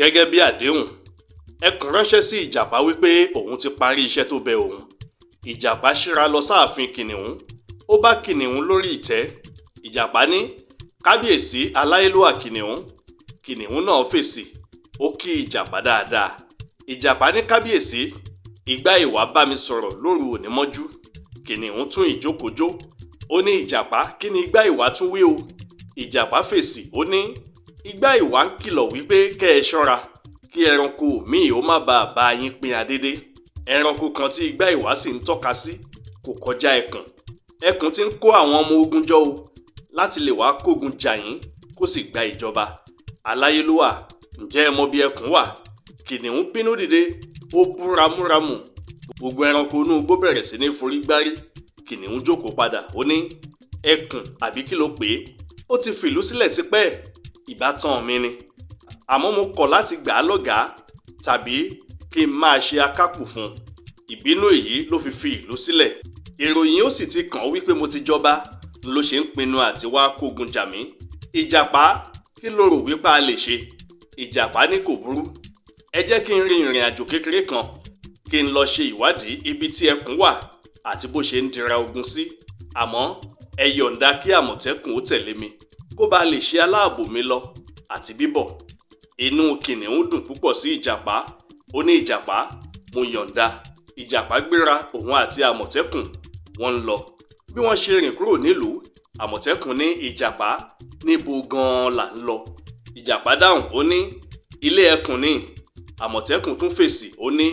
gẹ́gẹ́ bí àdéhùn ẹkùn ránṣẹ́ sí ìjàpá wípé òun ti parí iṣẹ́ tó bẹ òun ìjàpá ṣíra lọ sáàfin kìnìún ó bá kìnìún lórí ìtẹ́ ìjàpá ní kábíyèsí aláyélúwà kìnìún kìnìún náà fèsì ó kí ìjàpá dáadáa ìjàpá ní kábíyèsí ìgbà ìwà bá mi sọ̀rọ̀ lóru òní mọ́jú kìnìún tún ìjókòjó ó ní ìjàpá kí ni ìgbà ìwà tún wí o ìjàpá fèsì ó ní ìgbà ìwà ń kìlọ̀ wípé kẹ́ ẹ ṣọ́ra kí ẹranko míì ó má bàa bá yín pín adédé ẹranko kan tí ìgbà ìwà sì ń tọ́ka sí kò kọjá ẹkùn ẹkùn ti ń kó àwọn ọmọ ogun jọ o láti lè wá kógun jà yín kó sì gba ìjọba aláyélúwà ǹjẹ́ ẹ mọ bí ẹkùn wà kìnìún bínú dìde ó bú ramúramù gbogbo ẹranko inú igbó bẹ̀rẹ̀ sí ní forí gbárí kìnìún jókòó padà ó ní ẹkùn àbí kí ló pè é ó ti fìlú sílẹ̀ tipẹ́ ìbátan mi ni àmọ́ mo kọ̀ láti gbà á lọ́gàá tàbí kí n máa ṣe akápò fún un ìbínú èyí ló fi fi ìlú sílẹ̀ ìròyìn ó sì ti kàn ó wípé mo ti jọba ló ṣe ń pinnu àti wá kógun jà mí ìjàpá kí ló rò wípé a lè ṣe ìjàpá ní kò burú ẹ jẹ́ kí n rin ìrìn àjò kékeré kan kí n lọ ṣe ìwádìí ibi tí ẹkùn wà àti bó ṣe ń dira ogun sí àmọ́ ẹ yọ̀ǹda kí àmọ̀tẹ́kùn ó tẹ̀lé mi kó bá lè ṣe aláàbò mi lọ àti bíbọ̀ inú kìnìún dùn púpọ̀ sí ìjàpá ó ní ìjàpá mo yọ̀ǹda ìjàpá gbéra òun àti àmọ̀tẹ́kùn wọ́n ń lọ bí wọ́n ṣe rìn kúrò nílùú àmọ̀tẹ́kùn ní ìjàpá níbo gan-an là ń lọ ìjàpá dáhùn ó ní ilé ẹkùn ni àmọ̀tẹ́kùn tún fèsì ó ní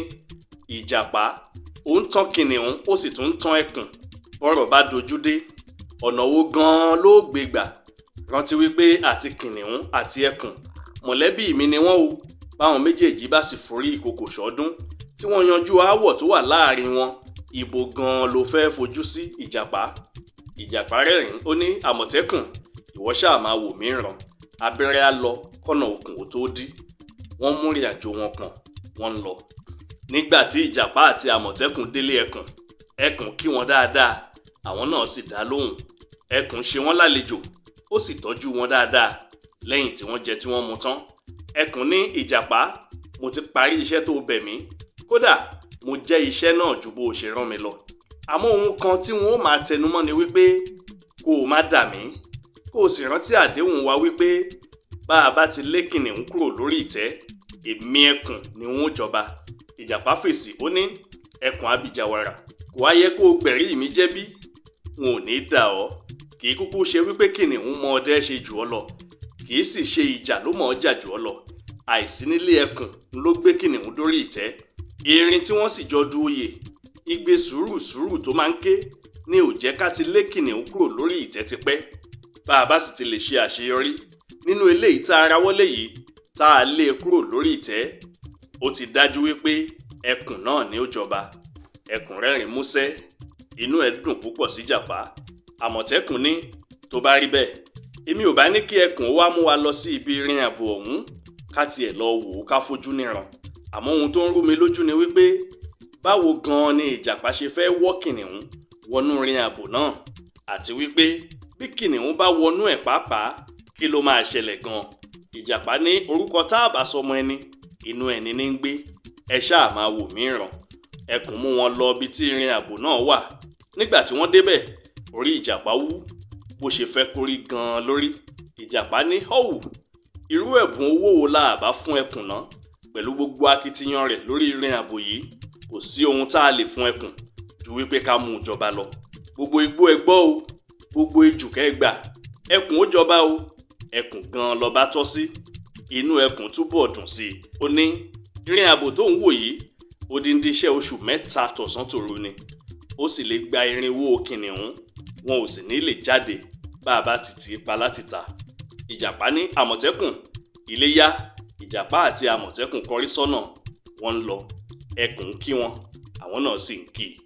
ìjàpá ó ń tán kìnìún ó sì tún ń tán ẹkùn bọ́rọ̀ bá dojú dé ọ̀nà wo gan-an ló gbé gbà rántí wípé àti kìnìún àti ẹkùn mọ̀lẹ́bí mi ni wọ́n o báwọn méjèèjì bá sì forí ìkòkò ṣọdún tí wọ́n yanjú aáwọ̀ tó wà láàrin wọn ibo gan-an ló fẹ́ fojú sí ìjàpá ìjàpá rẹ́rìn ó ní àmọ̀tẹ́kùn ìwọ ṣáà máa wò mí ràn abẹ́rẹ́ á lọ kọ́nà òkun ò tó dí wọ́n mú ìrìn àjò wọn pọ̀n wọ́n ń lọ nígbà tí ìjàpá àti àmọ̀tẹ́kùn délé ẹkùn ẹkùn kí wọn dáadáa àwọn náà sì dá lóhùn ẹkùn ṣe wọ́n lálejò ó sì tọ́jú wọn dáadáa lẹ́yìn tí wọ́n jẹ tí wọ́n mu tán ẹkùn ní ìjàpá mo ti parí iṣẹ́ tó bẹ̀ mí kódà mo jẹ́ iṣẹ́ náà ju bó o ṣe rán mi lọ àmọ́ ohun kan tí wọn ó máa tẹnumọ́ ni wípé kó o má dà mí kó o sì rántí àdéhùn wa wípé bá a bá ti lé kìnìún kúrò lórí ìtẹ́ èmi ẹkùn ni wọn ó jọba ìjàpá fèsì ó ní ẹkùn abìjàwàrà kò wá yẹ kó o gbẹ̀rí mi jẹ́ bí wọn ò ní í dà ọ́ kì í kúkú ṣe wípé kìnìún mọ ọdẹ ṣe jù ọ́ lọ kì í sì ṣe ìjà ló mọ̀ ọ́ jà jù ọ́ lọ àìsí nílé ẹkùn ló gbé kìnìún dórí ìtẹ́ erin tí wọ́n sì jọ du oyè igbe sùúrù sùúrù tó máa ń ké ní ò jẹ́ ká ti lé kìnìún kúrò lórí ìtẹ́ tipẹ́ bá a bá sì ti lè ṣe àṣeyọrí nínú eléyìí tá a rawọ́lé yìí tá a lé e kúrò lórí ìtẹ́ ó ti dájú wípé ẹkùn náà ni ó jọba ẹkùn rẹ́rìn músẹ́ inú ẹ̀ dùn púpọ̀ sí jàpá àmọ̀tẹ́kùn ní tó bá rí bẹ́ẹ̀ èmi ò bá ní kí ẹkùn ó wá mú wa lọ sí ibi ìrìn àbò ọ̀hún ká tiẹ̀ lọ wò ó ká fojú níran àmọ́ ohun tó ń rú mi lójú ni wípé báwo gan-an ni ìjàpá ṣe fẹ́ wọ́ kìnìún wọnú ìrìn àbò náà àti wípé bí kìnìún bá wọnú ẹ̀ pàápàá kí ló máa ṣẹlẹ̀ gan-an ìjàpá ní orúkọ tá a bá sọmọ ẹni inú ẹni ní ń gbé ẹ ṣáà máa wò mí ràn ẹkùn mú wọn lọ ibi tí ìrìn àbò náà wà nígbà tí wọ́n débẹ̀ orí ìjàpá wú bó ṣe fẹ́ kórí gan-an lórí ìjàpá ní họ́wù irú ẹ̀bùn owó wo la bá fún ẹkùn náà pẹ̀lú gbogbo akitiyan rẹ̀ lórí ìrìn àbò yìí kò sí ohun tá a lè fún ẹkùn ju wípé ká mú un jọba lọ gbogbo igbó ẹ gbọ́ o gbogbo ejù kẹ́ gbà ẹkùn ó jọba o ẹkùn gan lọba tọ́ sí inú ẹkùn túbọ̀ dùn sí i ó ní ìrìn àbò tó ń wò yìí odindi iṣẹ́ oṣù mẹ́ta tọ̀sán tòru ni ó sì lè gba irinwó kìnìún wọn ò sì ní lè jáde bá a bá ti tì í pa láti ta ìjàpá ní àmọ̀tẹ́kùn iléyá ìjàpá àti àmọ̀tẹ́kùn kọrí sọ́nà wọ́n ń lọ ẹkùn ń kí wọn àwọn náà sì ń kí i.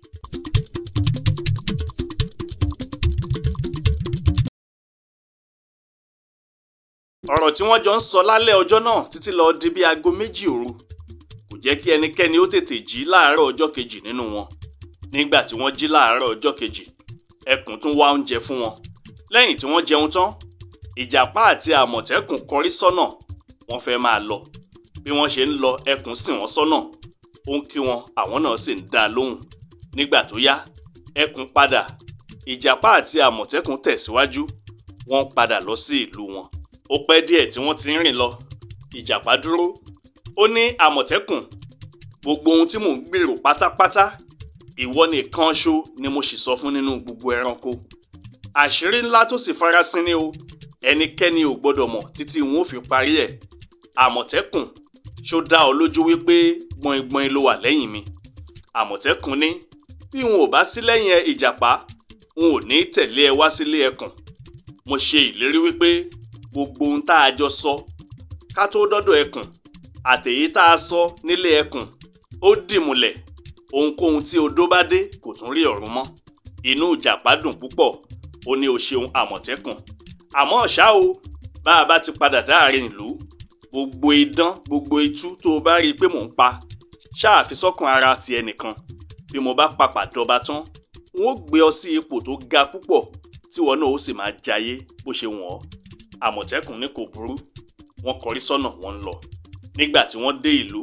ọ̀rọ̀ tí wọ́n jọ ń sọ lálẹ́ ọjọ́ náà títí lọ di bí aago méjì òru kò jẹ́ kí ẹnikẹ́ni ó tètè jí láàárọ̀ ọjọ́ kejì nínú wọn nígbà tí wọ́n jí láàárọ̀ ọjọ́ kejì ẹkùn tún wá oúnjẹ fún wọn lẹ́yìn tí wọ́n jẹun tán ìjàpá àti àmọ̀tẹ́kùn kọrí sọ́nà wọ́n fẹ́ máa lọ bí wọ́n ṣe ń lọ ẹkùn sì wọ́n sọ́nà ó ń kí wọn àwọn náà sì ń dá a lóhùn nígbà tó yá ẹkùn padà ìjàpá àti àmọ̀tẹ́kùn tẹ̀síwájú wọ́n padà lọ sí ìlú wọn ó pẹ́ díẹ̀ tí wọ́n ti ń rìn lọ ìjàpá dúró ó ní àmọ̀tẹ́kùn gbogbo ohun tí mò ń gbèrò pátápátá ìwọ nìkan ṣo ni mo sì sọ fún nínú gbogbo ẹranko àṣírí ńlá tó sì farasin ni o ẹnikẹ́ni ò gbọ́dọ̀ mọ̀ títí wọn ò fi parí ẹ̀ àmọ̀tẹ́kùn ṣó dá ọ lójú wípé gbọ̀ngbọ̀n ló wà lẹ́yìn mi àmọ̀tẹ́kùn ní bí n ò bá sí lẹ́yìn ẹ ìjàpá n ò ní tẹ̀lé ẹ wá sílé ẹkùn mo ṣe ìlérí wípé gbogbo ohun tá a jọ sọ ká tó dọ́dọ̀ ẹkùn àtèyí tá a sọ nílé ẹkùn ó dìmùlẹ̀ ohunkóhun tí odó bá dé kò tún rí ọ̀run mọ́ inú ìjàpá dùn púpọ̀ ó ní o ṣeun àmọ̀tẹ́kùn àmọ́ ṣá o bá a bá ti padà dáàrin ìlú gbogbo idán gbogbo itú tó o bá rí i pé mò ń pa ṣáà fi sọ́kàn ara ti ẹnìkan bí mo bá papà dọba tán n ó gbé ọ sí ipò tó ga púpọ̀ tí wọn náà ó sì máa jayé bó ṣe wọ̀n ọ́ àmọ̀tẹ́kùn ní kò burú wọ́n kọrí sọ́nà wọ́n ń lọ nígbà tí wọ́n dé ìlú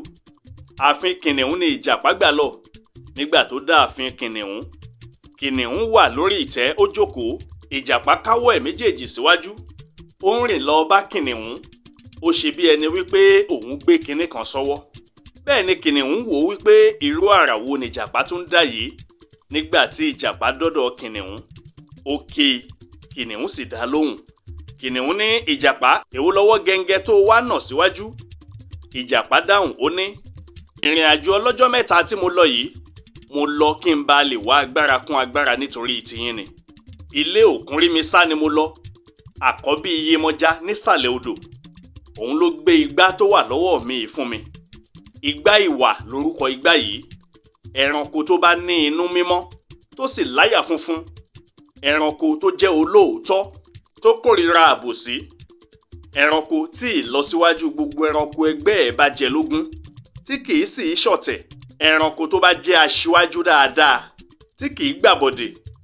ààfin kìnìún ni ìjàpá gbà lọ nígbà tó dá ààfin kìnìún kìnìún wà lórí ìtẹ́ ó jókòó ìjàpá káwọ́ ẹ̀ méjèèjì síwájú ó ń rìn lọ bá kìnìún ó ṣe bí ẹni wípé òun gbé kinní kan sọ́wọ́ bẹ́ẹ̀ ni kìnìún wò ó wípé irú àrà wo ni ìjàpá tún dá yìí nígbà tí ìjàpá dọ́dọ̀ kìnìún ó ké kìnìún sì dá lóhùn kìnìún ní ìjàpá èwo lọ́wọ́ gẹ́ngẹ́ tó wá nà síwájú ìjàpá dáhùn ó ní ìrìn àjò ọlọ́jọ́ mẹ́ta tí mo lọ yìí mo lọ kí n bá lè wá agbára kún agbára nítorí tiyín ni ilé òkun rí mi sá ni mo lọ àkọ́bí iyemọja nísàlẹ̀ odò òun ló gbé igbá tó wà lọ́wọ́ mi yìí fún mi igbá ìwà lórúkọ igbá yìí ẹranko tó bá ní inú mímọ́ tó sì láyà funfun ẹranko tó jẹ́ olóòótọ́ tó kórìíra àbòsí ẹranko tí ìlọsíwájú gbogbo ẹranko ẹgbẹ́ ẹ̀ bá jẹ lógún tí kìí sì í ṣọ̀tẹ̀ ẹranko tó bá jẹ́ aṣíwájú dáadáa tí kìí gbàbọ̀dè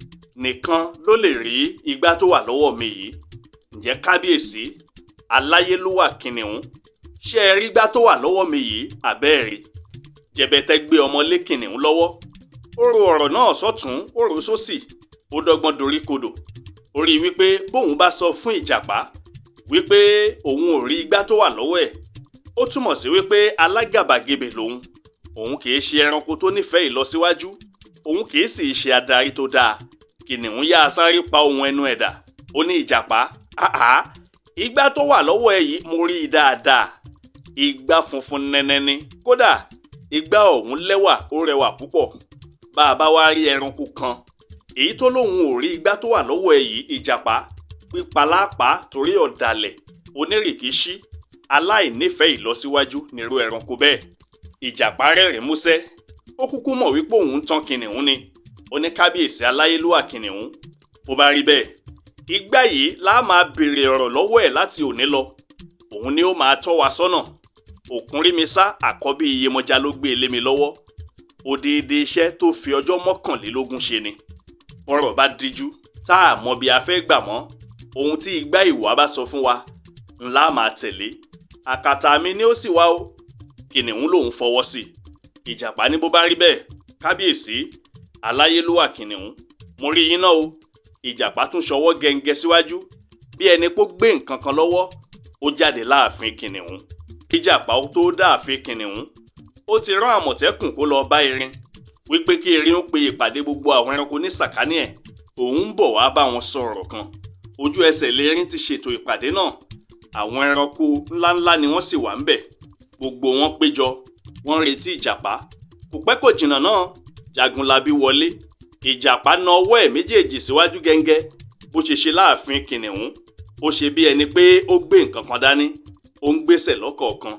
nìkan ló lè rí igbá tó wà lọ́wọ́ mi yìí ǹjẹ́ kábíyèsí aláyélúwà kìnìún ṣé ẹ rí igbá tó wà lọ́wọ́ mi yìí àbẹ́ẹ̀rí jẹ̀bẹ̀tẹ̀ gbé ọmọ lé kìnìún lọ́wọ́ ó ro ọ̀rọ̀ náà sọ́tún ó rò sósì ó dọ́gbọ́n dorí kodò ó rí i wípé bóun bá sọ fún ìjàpá wípé òun ò rí igbá tó wà lọ́wọ́ ẹ̀ ó túmọ̀ sí wípé alágàbàgebè lòun òun kìí ṣe ẹranko tó nífẹ̀ẹ́ ìlọsíwájú òun kìí sì ṣe adarí tó dáa kìnìún yá a sáré pa ohun ẹnu ẹ̀dà ó ní ìjàpá àhá igbá tó wà lọ́wọ́ ẹ yìí mo rí i dáadáa igbá funfun nẹ́nẹ́ ni kódà igbá ọ̀hún lẹ́wà ó rẹwà púpọ̀ bá a bá wá rí ẹranko kan èyí tó lóun ò rí igbá tó wà lọ́wọ́ ẹ yìí ìjàpá pípalápá torí ọ̀dàlẹ̀ onírìkíṣí aláìnífẹ̀ẹ́ ìlọsíwájú nírú ẹranko bẹ́ẹ̀ ìjàpá rẹ́rìn músẹ́ ó kúkú mọ̀ wípé òun ń tán kìnìún ni ó ní kábíyèsí aláyélúwà kìnìún bó bá rí bẹ́ẹ̀ igbá yìí láà máa béèrè ọ̀rọ̀ lọ́wọ́ ẹ̀ láti òní lọ òun ni ó máa tọ́ wa sọ́nà òkúnrímisá àkọ́bí iyemọja ló gbé e lé mi lọ́wọ́ òdìdí iṣẹ́ tó fi ọjọ́ mọ́kànlélógún ṣe ni bọ́rọ̀ bá díjú tá a mọ bí a fẹ́ gbà mọ́ ohun tí igbá ìwà bá sọ fún wa ńlá máa tẹ̀lé àkàtà mi ni ó sì wá o kìnìún lòun fọwọ́ sí ìjàpá ní bó bá rí bẹ́ẹ̀ kábíyèsí aláyélúwà kìnìún mo rí yín náà o ìjàpá tún ṣọwọ́ gẹ́ngẹ́ síwájú bí ẹni pó gbé nǹkan kan lọ́wọ́ ó jáde láàfin kìnìún ìjàpá tó dáàfin kìnìún ó ti rán àmọ̀tẹ́kùn kó lọ bá erin wípé kí erin ó pe ìpàdé gbogbo àwọn ẹranko ní sàkání ẹ̀ òun ń bọ̀ wá bá wọn sọ ọ̀rọ̀ kan ojú ẹsẹ̀ lérin ti ṣètò ìpàdé náà àwọn ẹranko ńláńlá ni wọ́n sì wà ń bẹ̀ gbogbo wọn péjọ wọ́n ń retí ìjàpá kò pẹ́ kò jìnnà náà jagunlabi wọlé ìjàpá na ọwọ́ ẹ̀ méjèèjì síwájú gẹ́ngẹ́ bó ṣe ṣe láàfin kìnìún ó ṣe bí ẹni pé ó gbé nǹkan kan dání ó ń gbésẹ̀ lọ́kọ̀ọ̀kan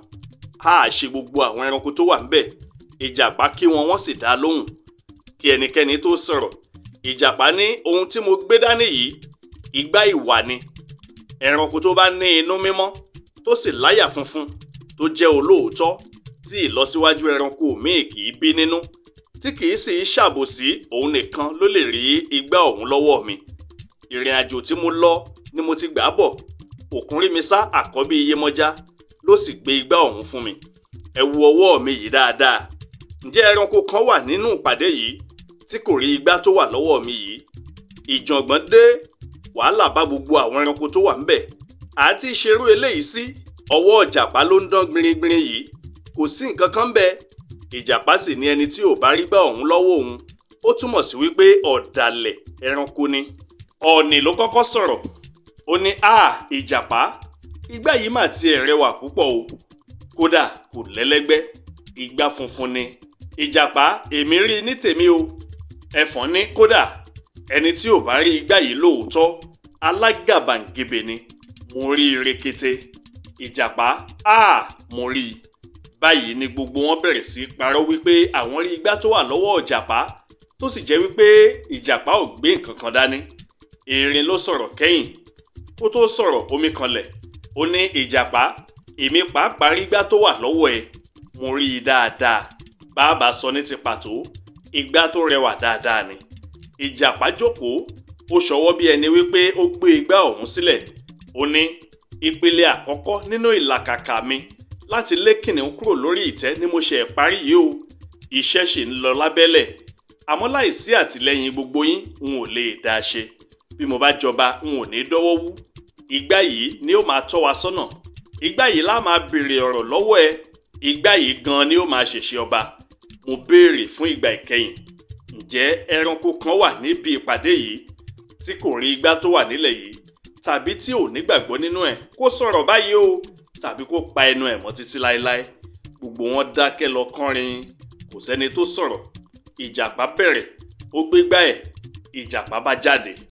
á ṣe gbogbo àwọn ẹranko tó wà ń bẹ̀ ìjàpá kí wọn wọ́n sì dá lóhùn kí ẹnikẹ́ni tó sọ̀rọ̀ ìjàpá ní ohun tí mo gbé dání yìí igbá ìwà ni ẹranko tó bá ní inú mímọ́ tó sì láyà funfun tó jẹ́ olóòótọ́ tí ìlọsíwájú ẹranko míì kì í bí nínú tí kì í sì í ṣàbòsí òun nìkan ló lè rí igbá ọ̀hún lọ́wọ́ mi ìrìn àjò tí mo lọ ni mo ti gbà bọ̀ òkúnrímisá àkọ́bí iyemọja ló sì gbé igbá ọ̀hún fún mi ẹ wo ọwọ́ mi yìí dáadáa ǹjẹ́ ẹranko kan wà nínú ìpàdé yìí tí kò rí igbá tó wà lọ́wọ́ mi yìí ìjàngbọ̀n dé wàhálà bá gbogbo àwọn ẹranko tó wà ńbẹ̀ àti ìṣerú eléyìí sí ọwọ́ ìjàpá ló ń dán gbìnrín yìí kò sí nǹkan kan bẹ́ẹ̀ ìjàpá sì ní ẹni tí ò bá rí gbá ọ̀hún lọ́wọ́ òun ó túmọ̀ sí wípé ọ̀dàlẹ̀ ẹranko ni ọ̀ọ̀nì ló kọ́kọ́ sọ̀rọ̀ ó ní a ìjàpá igbá yìí mà tiẹ̀ rẹwà púpọ̀ o kódà kò lẹ́lẹ́gbẹ́ igbá funfun ni ìjàpá èmi rí ní tèmi o ẹfọ̀n ní kódà ẹni tí ò bá rí igbá yìí lóòótọ́ alágàbàǹgebè ni mo rí i rekete ìjàpá a mo rí i báyìí ni gbogbo wọn bẹ̀rẹ̀ sí í parọ́ wípé àwọn rí igbá tó wà lọ́wọ́ ìjàpá tó sì jẹ́ wípé ìjàpá ò gbé nǹkan kan dání erin ló sọ̀rọ̀ kẹ́yìn kó tó sọ̀rọ̀ omi kanlẹ̀ ó ní ìjàpá èmi pàápàá rí igbá tó wà lọ́wọ́ ẹ mo rí i dáadáa bàbá sọ ní ti pàtó igbá tó rẹwà dáadáa ni ìjàpá jókòó ó ṣọwọ́ bí ẹni wípé ó gbé igbá ọ̀hún sílẹ̀ ó ní ìpele àkọ́kọ́ nínú ìlàkàkà mi láti lé kìnìún kúrò lórí ìtẹ́ ni mo ṣe parí yìí o iṣẹ́ ṣì ń lọ lábẹ́lẹ̀ àmọ́ láìsí àtìlẹ́yìn gbogbo yín n ò lè dá a ṣe bí mo bá jọba n ò ní dọ́wọ́ wú igbá yìí ni ó máa tọ́ wa sọ́nà igbá yìí lá máa béèrè ọ̀rọ̀ lọ́wọ́ ẹ igbá yìí gan ni ó máa ṣèṣe ọba mo béèrè fún ìgbà ìkẹyìn ǹjẹ́ ẹranko kan wà níbi ìpàdé yìí tí kò rí igbá tó wà nílẹ̀ yìí tàbí tí ò nígbàgbọ́ nínú ẹ̀ kó sọ̀rọ̀ báyìí o tàbí kó pa ẹnu ẹ̀ mọ́ títí láéláé gbogbo wọn dákẹ́ lọ kánrin kò sẹ́ni tó sọ̀rọ̀ ìjàpá bẹ̀rẹ̀ ó gbégbá ẹ̀ ìjàpá bá jáde